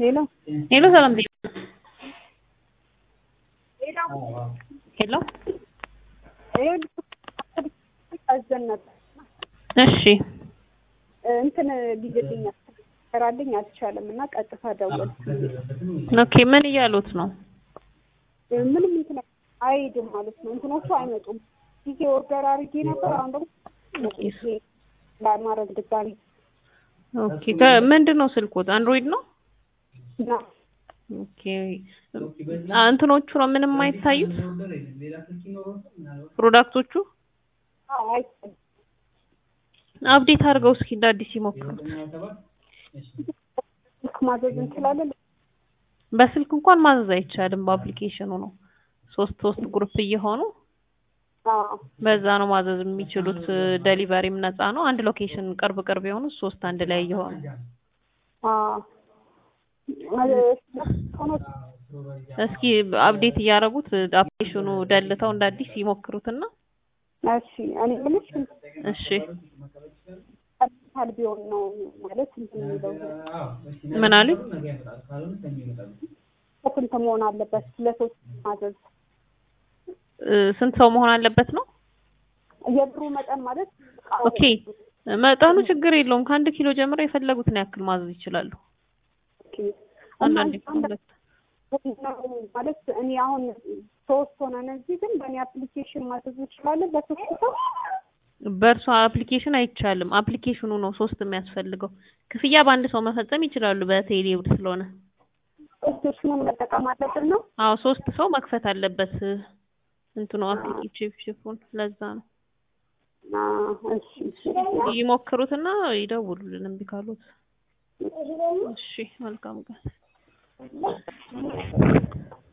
ሄሎ ሄሎ ሰላም ዜና ሄሎ አዘን ነበር እሺ እንትን ሊግልኝ ያሰራልኝ አልቻለም እና ቀጥታ ደወልኩ። ኦኬ ምን እያሉት ነው ምንም እንትን አይሄድም ማለት ነው። እንትኖቹ አይመጡም። ጊዜ ኦርደር አድርጌ ነበር። አሁን ደግሞ ለማድረግ ድጋሚ ኦኬ ምንድን ነው ስልኮት አንድሮይድ ነው እና ኦኬ አ- እንትኖቹ ነው ምንም አይታዩት ፕሮዳክቶቹ አይ አፕዴት አድርገው እስኪ እንደ አዲስ ይሞክሩት ስልክ ማዘዝ እንችላለን። በስልክ እንኳን ማዘዝ አይቻልም በአፕሊኬሽኑ ነው ሶስት ሶስት ግሩፕ እየሆኑ አዎ በዛ ነው ማዘዝ የሚችሉት ደሊቨሪም ነፃ ነው አንድ ሎኬሽን ቅርብ ቅርብ የሆኑ ሶስት አንድ ላይ እየሆኑ አዎ ሆኖ እስኪ አፕዴት እያደረጉት አፕሊኬሽኑ ደልተው እንደ አዲስ ይሞክሩትና እሺ እኔ የምልሽ እሺ ካል ቢሆን ነው ማለት እንትን የሚለው ምን አሉኝ ስንት መሆን አለበት ለሶስት ማዘዝ እ፣ ስንት ሰው መሆን አለበት ነው የብሩ መጠን ማለት ኦኬ መጠኑ ችግር የለውም ከአንድ ኪሎ ጀምሮ የፈለጉትን ያክል ማዘዝ ይችላሉ ኦኬ። አንዳንዴ እና ከሁለት ማለት እኔ አሁን ሶስት ሆነን እዚህ ግን በእኔ አፕሊኬሽን ማዘዝ እንችላለን በሶስት ሰው በእርሷ አፕሊኬሽን አይቻልም አፕሊኬሽኑ ነው ሶስት የሚያስፈልገው ክፍያ በአንድ ሰው መፈጸም ይችላሉ በቴሌ ብር ስለሆነ አፕሊኬሽኑን መጠቀም አለብን ነው አዎ ሶስት ሰው መክፈት አለበት እንትኑ አፕሊኬሽን ለዛ ነው አዎ፣ እሺ እሺ ይሞክሩትና ይደውሉልን እምቢ ካሉት እሺ መልካም ቀን